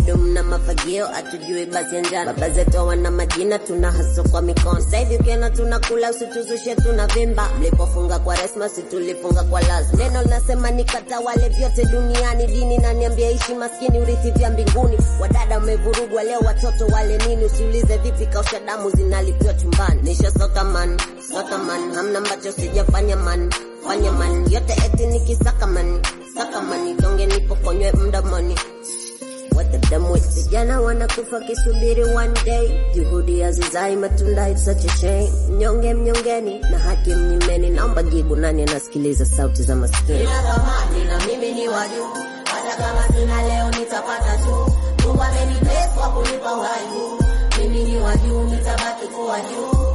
bado mna mafagio hatujui basi ya njana baba zetu wana majina tuna haso kwa mikono sasa hivi ukiona tunakula usituzushe tuna vimba mlipofunga kwa resma si tulifunga kwa lazima neno linasema nikatawale vyote duniani dini naniambia ishi maskini urithi vya mbinguni wadada wamevurugwa leo watoto wale nini usiulize vipi kausha damu zinalipiwa chumbani nisha sota man sota man hamna ambacho sijafanya man fanya man yote eti nikisaka man saka mani donge nipokonywe mdomoni What the damn with vijana wanakufa kisubiri one day juhudi hazizai matunda it's such a shame mnyonge mnyongeni na haki mnyimeni naomba jibu nani anasikiliza sauti za maskini Nina thamani na mimi ni wa juu, hata kama sina leo nitapata tu. Mungu amenibless kwa kunipa uhai huu. Mimi ni wa juu, nitabaki kuwa juu.